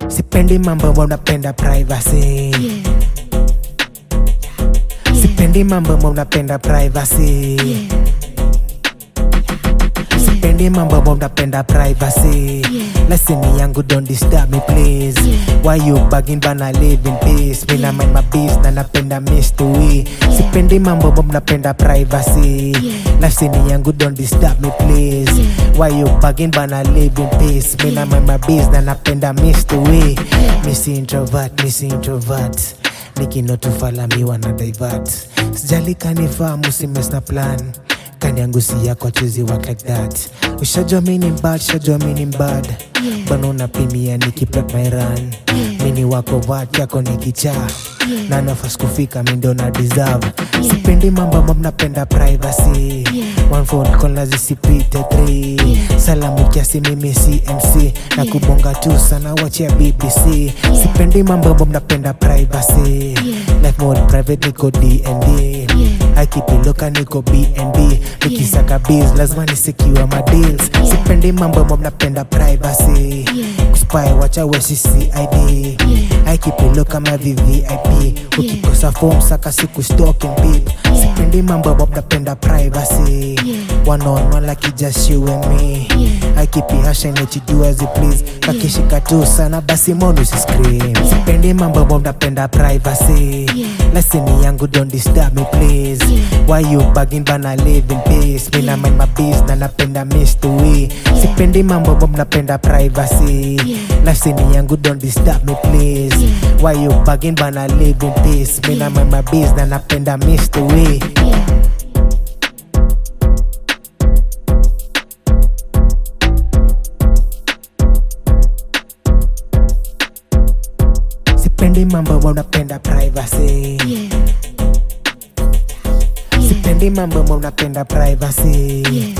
sipendi mambo unapenda privacy yeah, sipendi mambo unapenda privacy yeah, sipendi mambo unapenda privacy leseni yangu don't disturb me please why you bugging bana live in peace mina mind my biz na napenda mystery sipendi mambo mnapenda privacy leseni yangu don't disturb me please why you bugging bana live in peace mina mind my biz na napenda mystery misi introvert misi introvert nikinotufalamiwa na divert sijali kanifahamu simes na plan kani yangu si yako chezi work like that ushajua mini bad shajua mini bad bana unapimia nikiplat my run mini wako wat yako ni kichaa na nafasi kufika mi ndo na deserve sipendi mambo ambayo mnapenda privacy one phone call na zisipite three salamu kiasi mimi cmc na kubonga tu sana wachia bbc sipendi mambo ambayo mnapenda privacy life mode private niko dnd akipiloka niko bnb nikisaka biz lazima nisikiwa madeals sipendi mambo ambayo mnapenda privacy kuspy wacha wesi cid aikipilo kama vvip ukikosa fom saka siku stalking pip sipendi mambo ambayo mnapenda privacy wanaonwa like just you and me aikipihasha inachijuazi please kakishika tu sana basi monu scream sipendi mambo ambayo mnapenda privacy leseni yangu don't disturb me please why you bugging bana live in peace mina mind my biz na napenda mystery sipendi mambo ambayo mnapenda privacy leseni yangu don't disturb me please why you bugging bana live in peace mina mind my biz na napenda mystery sipendi mambo ambayo mnapenda privacy yeah, sipendi mambo ambayo mnapenda privacy yeah,